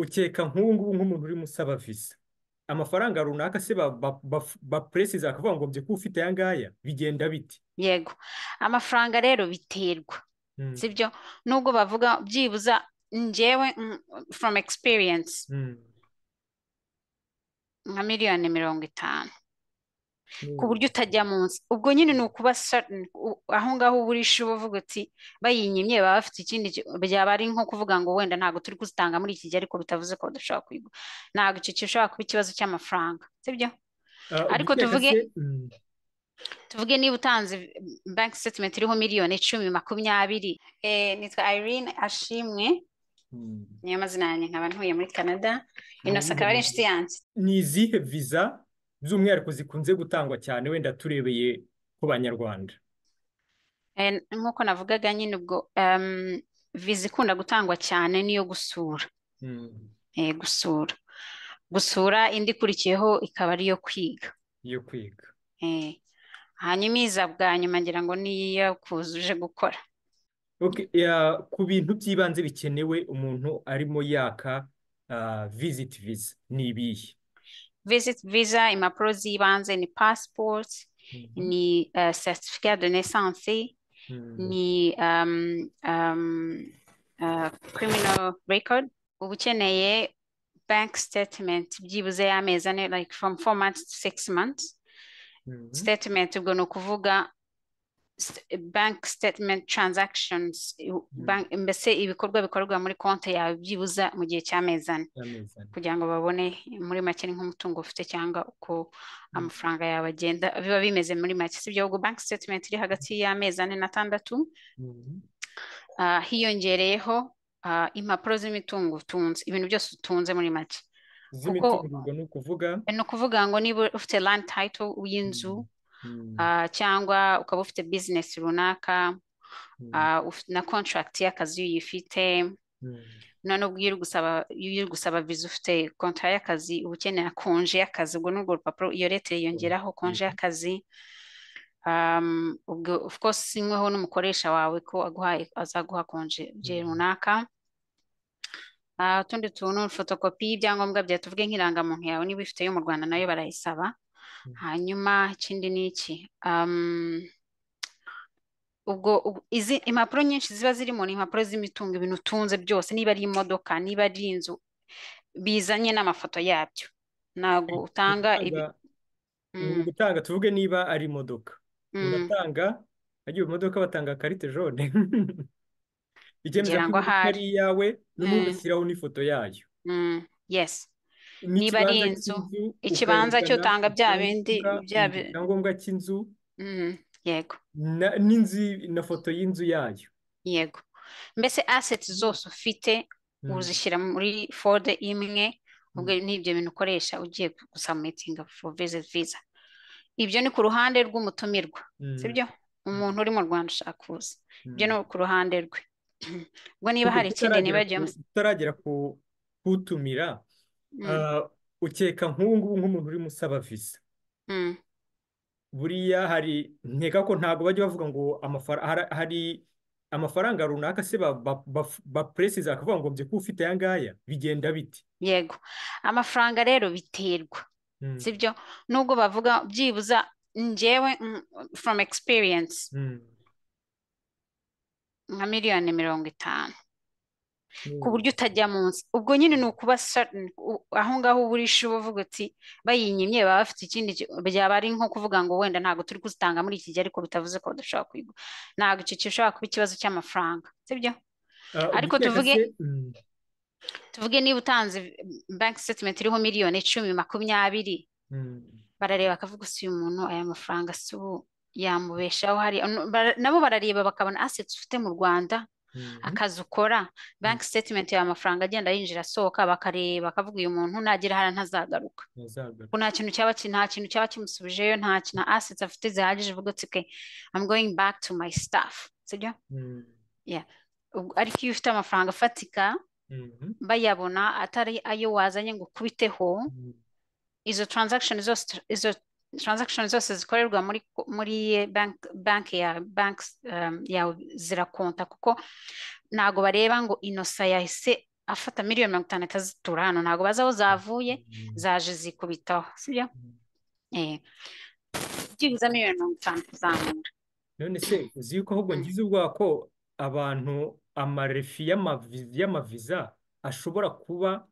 ukeka nk'ubu ngubu nk'umuntu urimo usaba visa amafaranga runaka se baperesiza bakavuga ngo mbyuka ufite aya ngaya bigenda bite yego amafaranga rero biterwa Mm, sibyo nubwo bavuga byibuza njyewe mm, from experience mm, nka miliyoni mirongo itanu ku mm, buryo utajya munsi ubwo nyine ni ukuba certain u- aho ngaho uburisha uba uvuga uti bayinyimye baba bafite ikindi ki- byaba ari nko kuvuga ngo wenda ntabwo turi kuzitanga muri iki gihe ariko bitavuze ko badashobora kwiga ntabwo icyo gishobora kuba ikibazo cy'amafaranga sibyo ah, ariko ubwo tuvuge se mm, tuvuge niba utanze banki sitatimenti iriho miliyoni icumi makumyabiri eh, nitwa Irene Ashimwe mm. niyo mazina yanjye nkaba ntuye muri Canada ni Innocent iyihe akaba ari viza inshuti yanjye ni izihe viza by'umwihariko zikunze gutangwa cyane wenda turebeye ku banyarwanda Eh, nk'uko navugaga nyine ubwo em, viza ikunda gutangwa cyane niyo gusura Mm, eh, gusura gusura indi ikurikiyeho ikaba ariyo kwiga yo kwiga eh, hanyuma iza bwa nyuma ngira ngo niyo kuzuje gukora Okay, ya, ku bintu by'ibanze bikenewe umuntu arimo yaka ah, visit visa ni ibihe visit visa impapuro z'ibanze ni passport Mhm. ni eh, certificat de naissance Mm, ni um, um, uh, criminal record uba ukeneye bank statement byibuze y'amezi ane like from four months to six months mhm. statement ubwo ni ukuvuga st- bank statement transactions i- Mm, bank, mbese ibikorwa bikorerwa muri konti yawe byibuza mu gihe cy'amezi ane amezi ane. kugira ngo babone muri make ni nk'umutungo ufite cyangwa uko Mm, amafaranga yawe agenda biba bimeze muri make si ibyo ahubwo bank statement iri hagati y'amezi ane n'atandatu mhm. ah, hiyongereyeho ah, impapuro z'imitungo utunze ibintu byose utunze muri make kuko z'imitungo ubwo ni ukuvuga eh, ni ukuvuga ngo niba ufite land title y'inzu Mm, mm, ah, cyangwa ukaba ufite business runaka mm, ah, uf- na contract y'akazi iyo uyifite mm, none ubwo iyo uri gusaba iyo uri gusaba viza ufite kontra y'akazi uba ukenera konje y'akazi ubwo ni urwo rupapuro iyo leta yiyongeraho konje mhm. y'akazi um, ubwo of course inyweho n'umukoresha wawe ko aguhaye azaguha konje igihe Mm, runaka Ah, utundi tuntu fotokopi y'ibyangombwa byawe tuvuge nk'irangamuntu yawe niba uyifite yo mu Rwanda nayo barayisaba mm, hanyuma ikindi ni iki um, ubwo ubwo- izi impapuro nyinshi ziba zirimo ni impapuro z'imitungo ibintu utunze byose niba ari imodoka niba ari inzu bizanye n'amafoto yabyo ntabwo utanga ibi ugutanga ni mm, ugutanga tuvuge niba ari imodoka mm, unatanga agiye imodoka batanga karite jone ikemeza ko ngira ngo imodoka ahari ari iyawe n'ubundi mm, ugashyiraho n'ifoto yayo mm, yes niba ari n'ikibanza inzu cy'inzu ikibanza cyo ukerekana utanga bya bindi icyangombwa bya mm, bi- icyangombwa cy'inzu mm, yego na- n'inzu na foto y'inzu yayo yego mbese assets zose ufite Mm, uzishyira muri folder imwe ubwo mm, n'ibyo bintu ukoresha ugiye gusubmitinga for visit visa ibyo ni ku ruhande rw'umutumirwa mm, sibyo umuntu uri mu Rwanda ushaka kuza ibyo ni mm. ku ruhande rwe ubwo niba Ubwo hari ikindi tutaragera ku nibagiyemo tutaragera ku kutumira mm, ah, ukeka nk'ubu ngubu nk'umuntu urimo usaba visa mm, buriya hari nkeka ko ntabwo bajya bavuga ngo amafara- hara- hari amafaranga runaka se baperesiza bakavuga ngo mbyuka ufite aya ngaya bigenda bite yego amafaranga rero biterwa Mm, sibyo nubwo bavuga byibuza njyewe mm, from experience mm, nka miliyoni mirongo itanu ku mm, buryo utajya munsi ubwo nyine ni ukuba certain u- aho ngaho uburisha uba uvuga uti bayinyimye baba bafite ikindi ki- byaba ari nko kuvuga ngo wenda ntabwo turi kuzitanga muri iki gihe ariko bitavuze ko badashobora kwiga ntabwo icyo gishobora kuba ikibazo cy'amafaranga sibyo ah, ariko uguteka tuvuge se mm, tuvuge niba utanze bank statement iriho miliyoni icumi makumyabiri mm, barareba bakavuga si uyu muntu aya mafaranga si ubu yamubeshaho hariya Nu- bara- nabo barareba bakabona assets ufite mu Rwanda mm, akazi ukora bank mm, statement yawe amafaranga agenda yinjira asohoka bakareba bakavuga uyu muntu nagera hariya ntazagaruka kuko yazagaruka nta kintu cyaba ki- nta kintu cyaba kimusubijeyo nta ki- nta assets afite zihagije uvuga uti okay I'm going back to my stuff sibyo Mm, yeah Ubwo- ariko iyo ufite amafaranga afatika mhm, bayabona atari ayo wazanye ngo ukubiteho mm, izo transaction zose izo transaction zose zikorerwa muri muri eh, bank bank ya banks um, yawe zirakonta kuko ntago bareba ngo inosa yahise afata miliyoni mirongo itanu atazitura hano ntabwo bazi aho zavuye zaje zikubitaho sibyo eh byibuze miliyoni mirongo itanu kuzamura none se uzi yuko ahubwo Mm. ngize ubwoba ko abantu amarefi y'amavi- y'amaviza ashobora kuba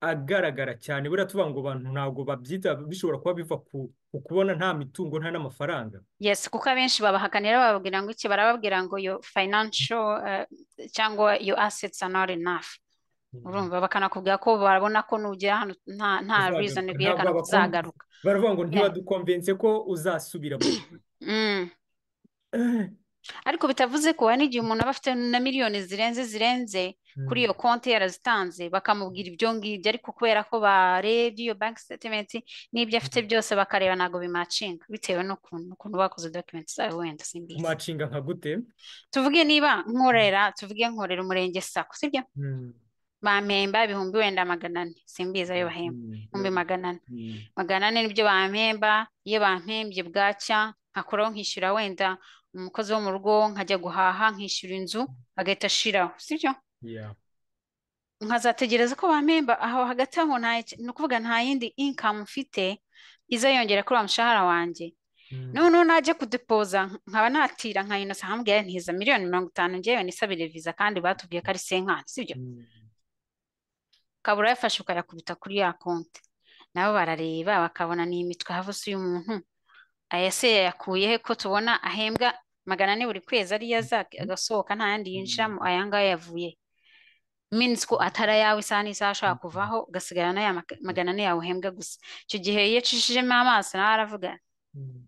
agaragara cyane buriya tuvuga ngo abantu ntabwo babyita bishobora kuba biva ku ku kubona nta mitungo nta n'amafaranga yes kuko abenshi babahakanira bababwira ngo iki barababwira ngo your financial eh, cyangwa your assets are not enough Mm. urumva bakanakubwira ko babona ko nugera hano nta nta reason uzagaruka ntabwo byerekana ko babakonvinse uzagaruka baravuga ngo yeah. ntibadukonvinse ko uzasubira mu gihugu mm. ariko bitavuze ko hari n'igihe umuntu aba afite na miliyoni zirenze zirenze kuri iyo konti yarazitanze bakamubwira ibyo ngibyo ariko kubera ko barebye iyo bank statement n'ibyo afite byose bakareba ntabwo bimacinga bitewe n'ukuntu ukuntu bakoze document zawe wenda simbizi kumacinga nka gute tuvuge niba Mm. nkorera tuvuge nkorera umurenge sako sibyo Mm. bampemba ibihumbi wenda magana ane simbizi ayo bahemba Mm. ibihumbi magana ane Mm. magana ane nibyo bampemba iyo bampembye bwacya nkakuraho nkishyura wenda umukozi wo mu rugo nkajya guhaha nkishyura inzu agahita ashiraho sibyo Yeah. nkazategereza ko bampemba aho hagati aho nta ni ukuvuga nta yindi income mfite izayongera kuri wa mushahara wanjye Mm. noneho najya kudepoza nkaba natira nka Innocent nkambwira ntiza miliyoni mirongo itanu ngewe nisabire viza kandi batubwiye ko ari senkani sibyo Mm. ukaba urayafashe ukayakubita kuri ya konti nabo barareba bakabona ni imitwe havuse uyu muntu aya se yayakuye he ko tubona ahembwa magana ane buri kwezi ariyo aza agasohoka nta yandi yinjiramo aya ngaya yavuye he? minsi ko atari ayawe isaha n'isaha ashobora kuvaho ugasigarana ya maga- magana ane yawe uhembwa gusa icyo gihe iyo acishijemo amaso nawe aravuga Mm.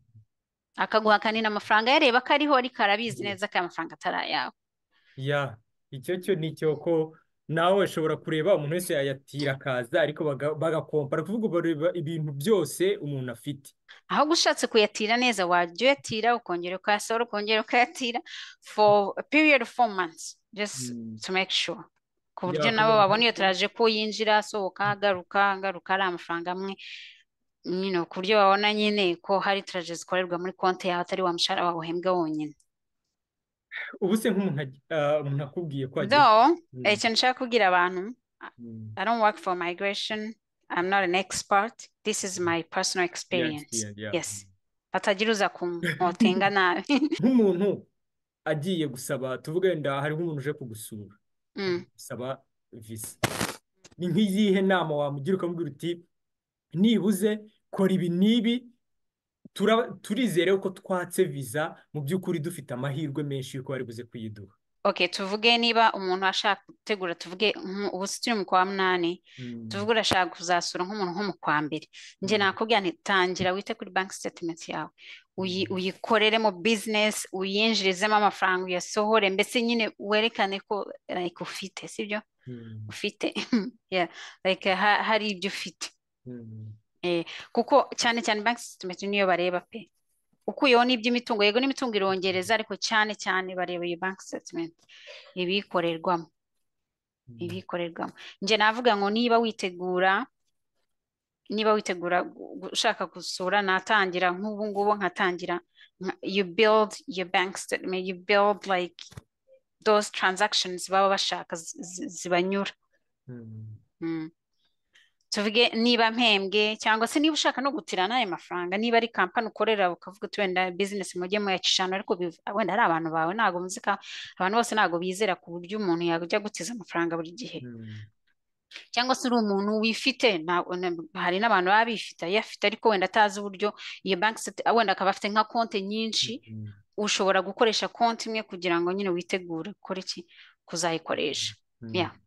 akaguhakanira amafaranga yareba ko ariho ariko arabizi neza ko aya mafaranga atari ayawe Ya, icyo cyo ni cyo ko nawe ushobora kureba umuntu wese yayatira akaza ariko baga- bagakompara kuvuga bareba ibintu byose umuntu afite. ahubwo ushatse kuyatira neza wajya uyatira ukongera ukayasohora ukongera ukayatira for a period of four months just Mm. to make sure ku buryo Ya, nabo kugira babona ngo iyo taraje ko yinjira asohoka agaruka agaruka ari amafaranga amwe you know, ku buryo babona nyine ko hari taraje zikorerwa muri konti yawe atari wa mushahara wawe uhembwa wonyine ubu se nk'umuntu aj- ah, umuntu akubwiye ko agiye. Though, Mm. icyo nshaka kubwira abantu, I Mm. I don't work for migration. I'm not an expert. This is my personal Yeah, experience. yeah, yeah. Yes. Hatagira uza kunkotenga nabi. Nk'umuntu agiye gusaba tuvuge wenda hari nk'umuntu uje kugusura ari Mm. gusaba visa. Ni nk'iyihe nama wamugira ukamubwira uti nibuze kora ibi n'ibi tura- turizere ko twatse viza mu by'ukuri dufite amahirwe menshi y'uko bari buze kuyiduha. Okay, tuvuge niba umuntu ashaka gutegura tuvuge nk- ubu se turi mu kwa munani Mm, tuvuge urashaka kuzasura nk'umuntu nko mu kwa mbere njye mm, nakubwira nti tangira wite kuri bank statement yawe uyi- mm, uyikoreremo business uyinjirizemo amafaranga uyasohore mbese nyine werekane ko like ufite sibyo mm, ufite yeah like ha- hari ibyo ufite mm, eh, kuko cyane cyane bank statement niyo bareba pe ukuyeho n'iby'imitungo yego n'imitungo irongereza ariko cyane cyane bareba iyo bank statement ibiyikorerwamo mm. ibiyikorerwamo njye navuga ngo niba witegura niba witegura gu- gu- ushaka gusura natangira nk'ubu ngubu nkatangira nka- you build your bank statement you build like those transactions baba bashaka zi- zi- zibanyura mm. Mm. tuvuge niba mpembwe cyangwa se niba ushaka no gutirana ayo mafaranga niba ari kampani ukorera ukavuga uti wenda bizinesi mujye muyacishana ariko biv- wenda ari abantu bawe ntabwo muzi ka abantu bose ntabwo bizera ku buryo umuntu yajya gutiza amafaranga buri gihe mm. cyangwa se uri umuntu wifite ntabwo na- hari n'abantu baba bifite ayafite ariko wenda atazi uburyo iyo banki site- wenda akaba afite nka konti nyinshi ushobora gukoresha konti imwe kugira ngo nyine witegure gukora iki kuzayikoresha Mm. yeah